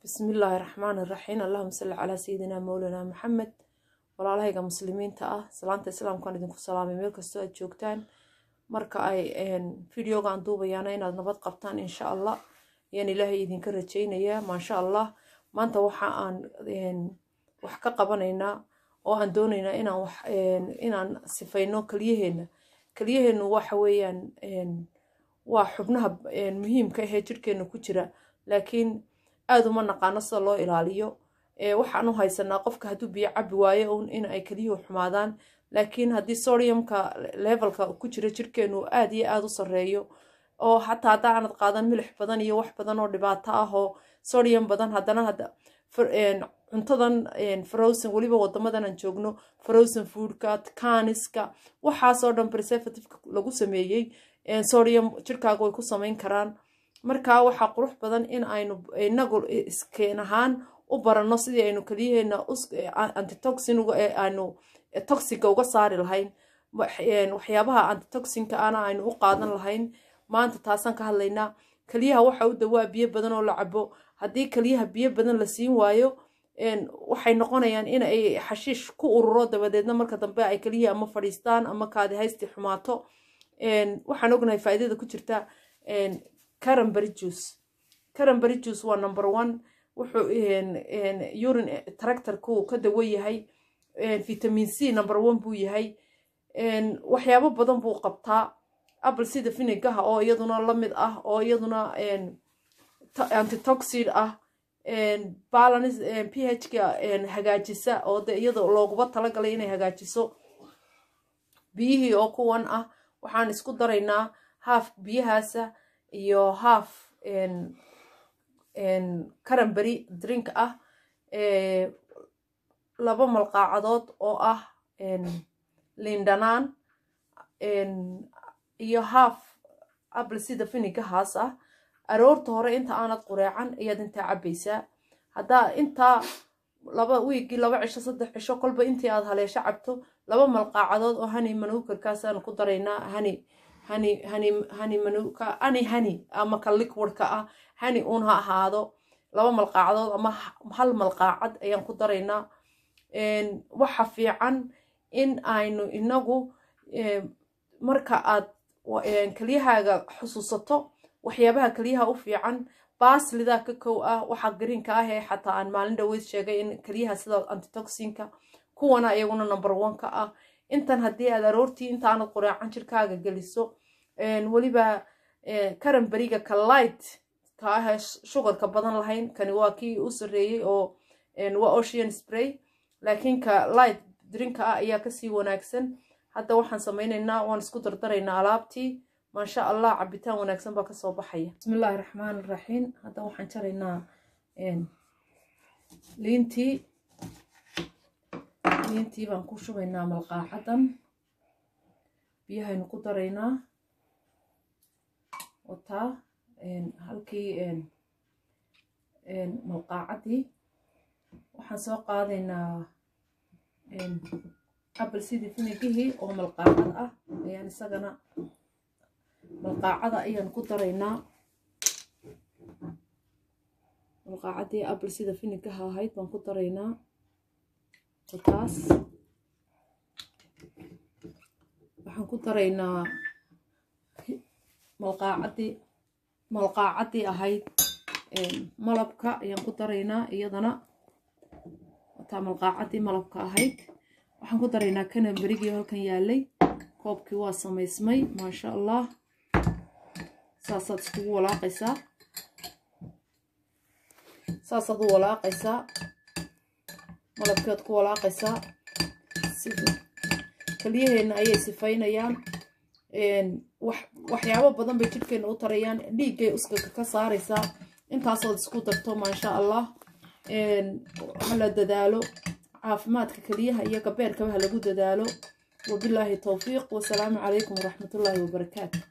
bismi illaahi raxmaani raxiim allahuma salli calaa sayidina mowlana maxamed walaalahayga muslimiinta ah salaanta islaamkaan idinku salaamay meel kastoo aad joogtaan marka ay videogaan duubayaana inaad nabad qabtaan insha allah ayaan ilaahay idinka rajaynayaa maasha allah maanta waxa aan wax ka qabanaynaa oo aan doonaynaa inaan wax inaan sifayno keliyaheena keliyaheenu waxa weeyaan waa xubnaha muhiimka ahee jirkeena ku jira laakiin aada uma naqaano sida loo ilaaliyo waxaan u haysanaa qofka hadduu biyo cabi waayo un in ay keliyuhu xumaadaan laakiin haddii sodiumka levelka ku jira jirkeenu aada iyo aada u sareeyo oo xataa hadda aanad qaadan milix badan iyo wax badan oo dhibaato ah oo sodium badan haddana hadda cuntadan frozen weliba wadamadan aan joogno frozen foodka kaniska waxaasoo dhan preservativeka lagu sameeyey sodium jirkaaga way ku sameyn karaan marka waxaa qurux badan in aynu inagu iskeen ahaan u baranno sidii aynu keliyaheena antitoxin aynu toxiga uga saari lahayn waxyaabaha antitoxinka ana aynu u qaadan lahayn maanta taasaan ka hadlaynaa keliyaha waxa u dawaa biyo badan oo la cabo haddii keliyaha biyo badan la siin waayo waxay noqonayaan in ay xashiish ku ururo dabadeedna marka dambe ay keliyihii ama fadhiistaan ama kaadi haysti xumaato waxaan ognahay faa'iidada ku jirta caranbury juice caranbury juice waa number one wuxuu urine tractorku ka dawo yahay vitamin c number one buu yahay waxyaabo badan buu qabtaa apple sida vinigaha oo iyaduna lamid ah oo iyaduna antitoxid ah balance phka hagaajisa oo de iyada looguba talagalay inay hagaajiso biyihii oo kuwan ah waxaan isku daraynaa haaf biyahaasa iyo haaf caranbury drink ah laba malqaacadood oo ah liindhanaan iyo haaf apple sida vinigahaas ah aroorta hore inta aanad qureecan ayaad intaa cabaysaa haddaa intaa laba wiigii laba cisho saddex cisho kolba intii aad haleesho cabto laba malqaacadood oo hani manuukarkaasaanu ku daraynaa hani hani hani hani manuka ani hani ama ka liquidka ah hani uun ha ahaado laba malqaacadood ama hal malqaacad ayaan ku daraynaa waxa fiican in aynu inagu marka aad keliyahaaga xusuusato waxyaabaha keliyaha u fiican baaslidaa ka kow ah waxa gariinka ah ee xataa aan maalin dhaweyd sheegay in keliyaha sida antitoxinka kuwana iyaguna number one ka ah intan haddii aad aroortii intaanad qureecan jirkaaga geliso weliba caranberiga ka light ka ah shugarka badan lahayn kani waa kii u sareeyey oo waa ocean spray laakiin ka light drinka ah ayaa kasii wanaagsan hadda waxaan sameyneynaa waan isku dardaraynaa alaabtii maasha allah cabitaan wanaagsan baa kasoo baxaya bismillaahi raxmaan iraxiim hadda waxaan jaraynaa liintii liintii baan ku shubaynaa malqaacadan biyahaynu ku daraynaa wataa halkii malqaacadii waxaan soo qaadaynaa apple sidii finigihii oo malqaacad ah ayaan isagana malqaacada ayaan ku daraynaa malqaacadii apple sida finigaha ahayd baan ku daraynaa taas waxaan ku daraynaa malqaacadii malqaacadii ahayd malabka ayaan ku daraynaa iyadana wataa malqaacadii malabka ahayd waxaan ku daraynaa kanamberigii halkan yaalay koobkii waa samaysmay maasha allah saasaad iskugu walaaqaysaa saasaad u walaaqaysaa malabkeed ku walaaqaysaa keliyaheena ayay sifaynayaan waxyaabo badan bay jidhkeena u tarayaan dhiiggay uskaga ka saaraysaa intaasood isku darto maasha allah hala dadaalo caafimaadka keliyaha iyo gabeerkaba ha lagu dadaalo wabilaahi towfiiq wasalaamu calaykum waraxmatullaahi wabarakaatu